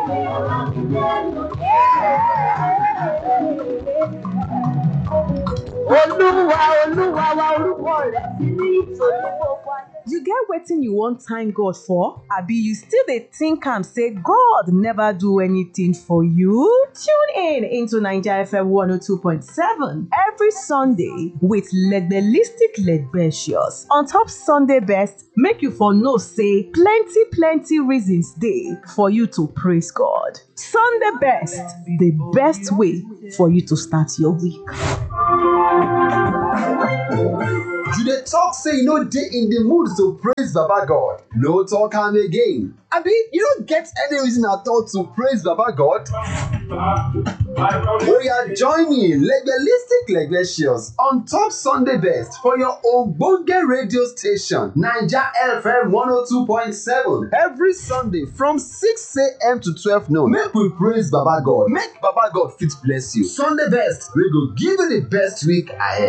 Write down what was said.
olúwa olúwa wa orúkọ rẹ ti ní ìtòlú gbogbo ayé. You get wetin you wan thank God for? Abi you still dey think am say God never do anything for you? Tune in into Naija FM 102.7 every Sunday with Legbelistic Legbecious. On top Sunday best, make you for know say plenty plenty reasons dey for you to praise God. Sunday best, the best way for you to start your week. You dey talk say you no dey in the mood to praise Baba God. No talk am again. Abi you no get any reason at all to praise Baba God? Oya join me Legbelistic Legbecious on top Sunday best for your ogbonge radio station Naija FM 102.7 every Sunday from 6am to 12 noon. Make we praise Baba God. Make Baba God fit bless you. Sunday best wey go give you the best week ahead.